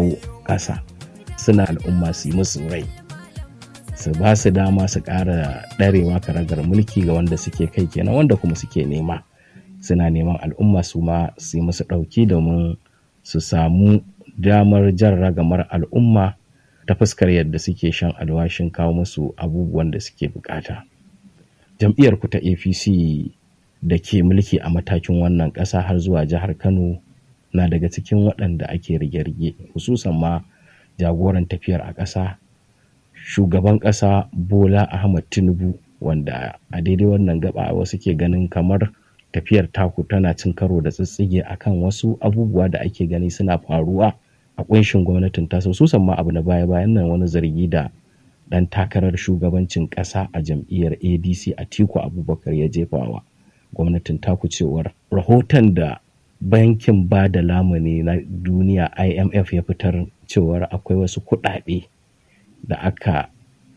dawo ƙasa suna al'umma su yi musu rai su ba su dama su ƙara ɗarewa karagar mulki ga wanda suke kai kenan wanda kuma suke nema suna neman al'umma su ma su yi musu ɗauki domin su samu damar jan ragamar al'umma ta fuskar yadda suke shan alwashin kawo musu abubuwan da suke bukata. Jam'iyyar ku ta APC da ke mulki a matakin wannan ƙasa har zuwa jihar Kano na daga cikin waɗanda ake rige-rige hususan ma jagoran tafiyar a ƙasa shugaban ƙasa Bola Ahmad Tinubu wanda a daidai wannan gaba wasu ke ganin kamar tafiyar taku tana cin karo da tsitsige akan wasu abubuwa da ake gani suna faruwa a kunshin gwamnatin tasa hususan ma abu na baya-bayan nan wani zargi da dan takarar shugabancin ƙasa a jam'iyyar adc a tiku abubakar ya jefawa gwamnatin taku cewar rahoton da bankin ba da lamuni na duniya imf ya fitar cewar akwai wasu kuɗaɗe da aka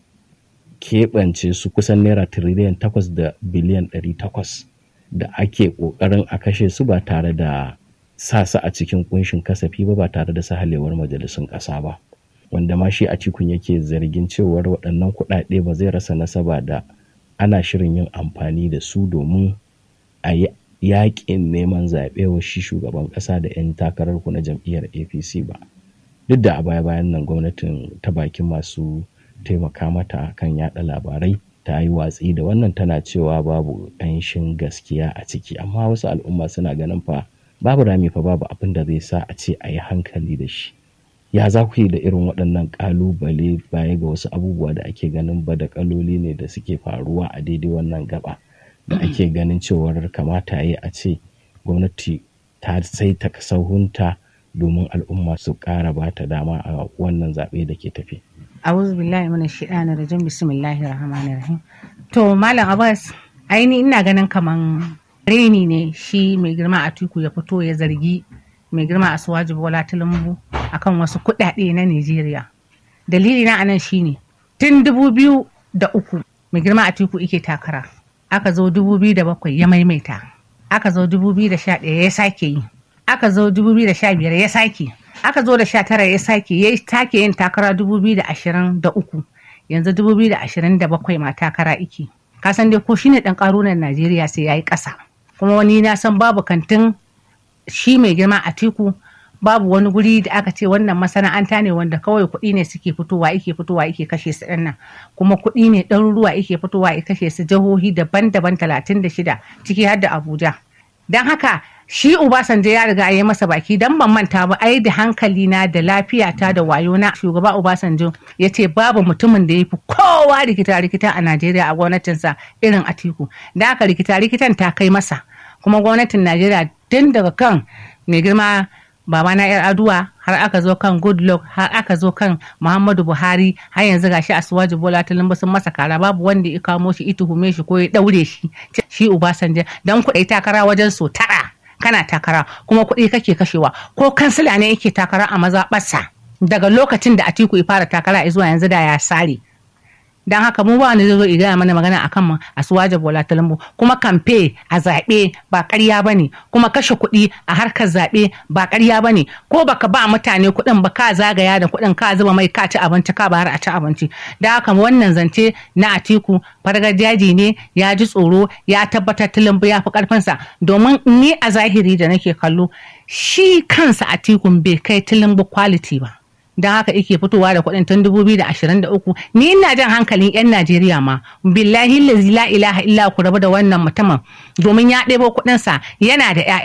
keɓance su kusan naira tiriliyan takwas da biliyan ɗari takwas da ake ƙoƙarin a kashe su ba tare da sa su a cikin kunshin kasafi ba ba tare da sahalewar majalisun ƙasa ba wanda ma shi a cikun yake zargin cewar waɗannan kuɗaɗe ba zai rasa nasaba da ana shirin yin amfani da su domin a yi yaƙin neman zaɓe wa shi shugaban ƙasa da 'yan takarar ku na jam'iyyar apc ba duk da a baya bayan nan gwamnatin ta bakin masu taimaka mata kan yaɗa labarai ta yi watsi da wannan tana cewa babu ƙanshin gaskiya a ciki amma wasu al'umma suna ganin fa babu rami fa babu abin da zai sa a ce a yi hankali da shi ya za ku yi da irin waɗannan ƙalubale baya ga wasu abubuwa da ake ganin ba da ƙaloli ne da suke faruwa a daidai wannan gaba da ake ganin cewar kamata yi a ce gwamnati ta sai ta sahunta domin al'umma su ƙara ba ta dama a wannan zaɓe da ke tafi. A'udhu billahi minash shaitani rajim bismillahir rahmanir rahim. To Malam Abbas aini ina ganin kaman reni ne shi mai girma a tuku ya fito ya zargi mai girma a suwaji bola tinubu akan wasu kuɗaɗe na Najeriya. Dalili na anan shine tun dubu biyu da uku mai girma a tuku ike takara. Aka zo dubu biyu da bakwai ya maimaita. Aka zo dubu biyu da sha ɗaya ya sake yi. Aka zo dubu biyu da sha biyar ya sake. Aka zo da sha tara ya sake ya take yin takara dubu biyu da ashirin da uku. Yanzu dubu biyu da ashirin da bakwai ma takara iki. Kasan dai ko shine ɗan ƙarunan Najeriya sai ya yi ƙasa. kuma wani na san babu kantin shi mai girma a tiku babu wani guri da aka ce wannan masana'anta ne wanda kawai kuɗi ne suke fitowa ike fitowa ike kashe su ɗan nan kuma kuɗi ne ɗaruruwa ike fitowa ike kashe su jihohi daban-daban talatin da shida ciki har da abuja don haka shi Obasanjo ya riga ya masa baki dan ban manta ba ai da hankali na da lafiyata da wayo na shugaba Obasanjo ya ce babu mutumin da ya fi kowa rikita rikita a Najeriya a gwamnatinsa irin Atiku da haka rikita rikitan ta kai masa kuma gwamnatin Najeriya tun daga kan mai girma babana yar aduwa har aka zo kan goodluck har aka zo kan muhammadu buhari har yanzu gashi asuwaji bola tinubu sun masa kara babu wanda ya kamo shi ituhume shi ko ya daure shi shi ubasanjo dan kuɗi takara wajen so tara kana takara kuma kuɗi kake kashewa ko kansila ne yake takara a mazaɓarsa daga lokacin da atiku ya fara takara zuwa yanzu da ya sare don haka mu ba wani zai zo igaya mana magana akan mu a suwaje bola talambu kuma kamfe a zaɓe ba ƙarya ba ne kuma kashe kuɗi a harkar zaɓe ba ƙarya ba ne ko baka ba mutane kuɗin ba ka zagaya da kuɗin ka zuba mai ka ci abinci ka bayar a ci abinci da haka wannan zance na atiku fargajaji ne ya ji tsoro ya tabbatar tilimbu ya fi ƙarfinsa domin ni a zahiri da nake kallo shi kansa atikun bai kai tilimbu quality ba don haka yake fitowa da kuɗin tun 2023 ni ina jan hankalin 'yan Najeriya ma billahi la ilaha illa ku rabu da wannan mutumin domin ya ɗebo kuɗinsa yana da